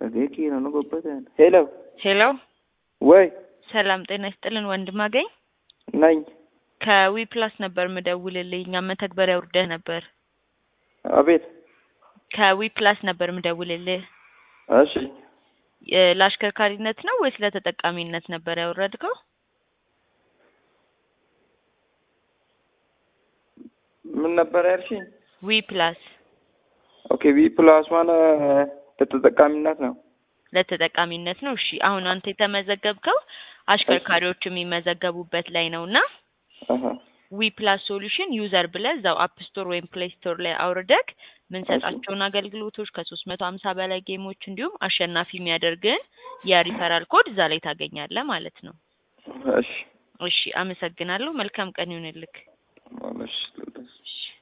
Dhagee ነው ጎበተን ሄሎ ሄሎ ወይ ሰላም ጤና ይስጥልን ወንድም አገኝ ነኝ። ከዊ ፕላስ ነበር ምደውልልኝ እኛ መተግበሪያ ውርደህ ነበር አቤት። ከዊ ፕላስ ነበር ምደውልልህ እሺ እ ለአሽከርካሪነት ነው ወይስ ለተጠቃሚነት ነበር ያወረድከው ምን ነበር ያልሽኝ? ዊ ፕላስ ኦኬ ቪ ፕላስ ማለት ለተጠቃሚነት ነው። ለተጠቃሚነት ነው እሺ አሁን አንተ የተመዘገብከው አሽከርካሪዎች የሚመዘገቡበት ላይ ነው እና አሀ ዊ ፕላስ ሶሉሽን ዩዘር ብለህ እዛው አፕ ስቶር ወይም ፕሌይ ስቶር ላይ አውርደክ ምንሰጣቸውን አገልግሎቶች ከሶስት መቶ ሀምሳ በላይ ጌሞች እንዲሁም አሸናፊ የሚያደርግን የሪፈራል ኮድ እዛ ላይ ታገኛለህ ማለት ነው። እሺ እሺ አመሰግናለሁ። መልካም ቀን ይሁንልክ። እሺ እሺ